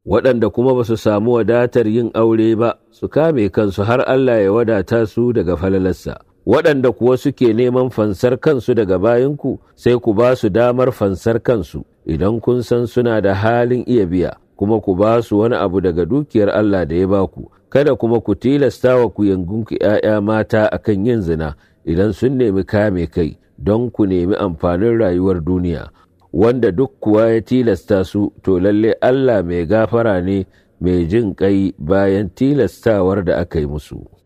waɗanda kuma ba su samu wadatar yin aure ba su kame kansu har Allah ya wadata su daga falalarsa. Waɗanda kuwa suke neman fansar kansu daga bayanku sai ku ba su damar fansar kansu idan kun san suna da halin iya biya, kuma ku ba su wani abu daga dukiyar Allah da ya ba ku, kada kuma ku tilasta wa ku yangunku ‘ya'ya mata akan yin zina idan sun nemi kame kai don ku nemi amfanin rayuwar duniya. wanda duk kuwa ya tilasta su to lalle Allah mai gafara ne mai jin ƙai bayan tilastawar da aka yi musu.